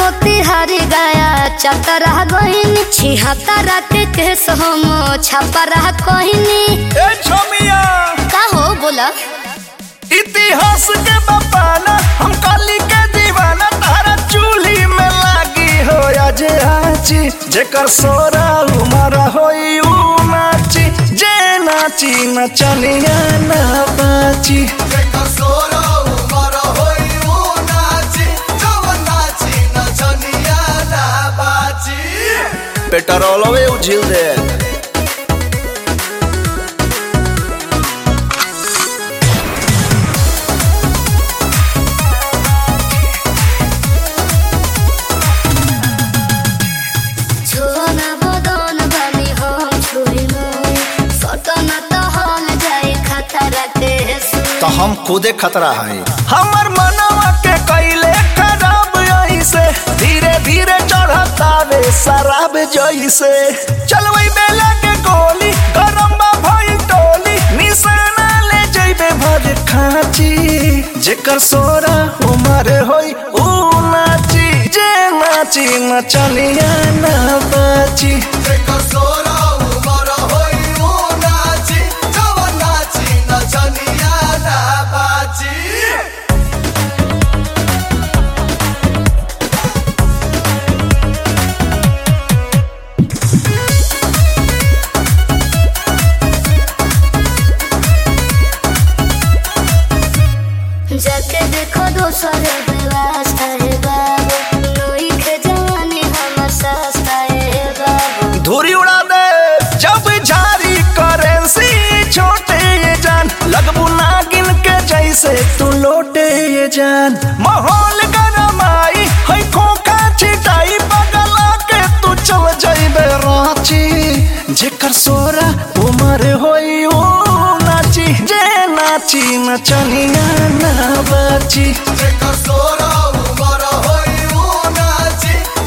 मोतिहारी गया चतरा गईनी छिहत्तरा के केस हम छपरा कहनी ए छोमिया का हो बोला इतिहास के बपाना हम काली के दीवाना तारा चूल्ही में लागी हो आज आची जेकर सोरा उमर होई ऊ नाची जे नाची नचनिया ना बाची पेट्रोलवे उझिल दे छोना बदन बनी हम छुरी में सटन तो हल जाए खतरा के तो हम खुदे खतरा है हमर मनवा के कैले खराब ऐसे धीरे धीरे चढ़ता वे शराब जैसे चलवई बेला के गोली गरम बा भई टोली निशाना ले जइबे भर खाची जेकर सोरा उमर होई ऊ नाची जे नाची नचनिया ना बाची जाके देखो दोसर व्यवस्था है बाबू नई के जवानी हमर सस्ता है बाबू धूरी उड़ा दे जब झारी करेंसी छोटे ये जान लगबू नागिन के जैसे तू लोटे ये जान माहौल गरमाई है खोखा छिटाई बगला के तू चल जाइबे रांची जेकर सोरा उमर होई ओ नाची जे नाची नचनिया ना बाची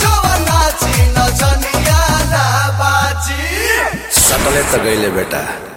सकले तो गईले बेटा